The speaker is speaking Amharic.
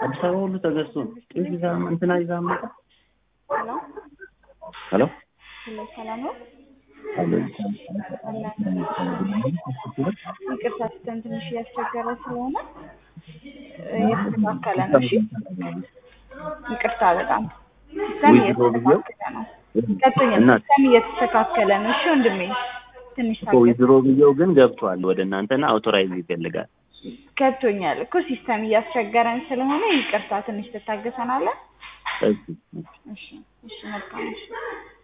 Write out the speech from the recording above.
አዲስ አበባ ሁሉ ተገዝቶ ነው። ጤፍ ይዛ እንትና ይዛ መጣ። ሄሎ ሄሎ ሄሎ፣ ሰላም ነው? አሎ ይቅርታ ሲስተም ትንሽ እያስቸገረ ስለሆነ እ እየተስተካከለ ነው። እሺ ይቅርታ በጣም ሲስተም እየተስተካከለ ነው። ገብቶኛል። እና ሲስተም እየተስተካከለ ነው። እሺ ወንድሜ ትንሽ እኮ ዊዝድሮ ብዬው ግን ገብቷል ወደ እናንተና አውቶራይዝ ይፈልጋል። ገብቶኛል እኮ ሲስተም እያስቸገረን ስለሆነ ይቅርታ ትንሽ ትታገሰናለህ? እሺ እሺ እሺ መልካም እሺ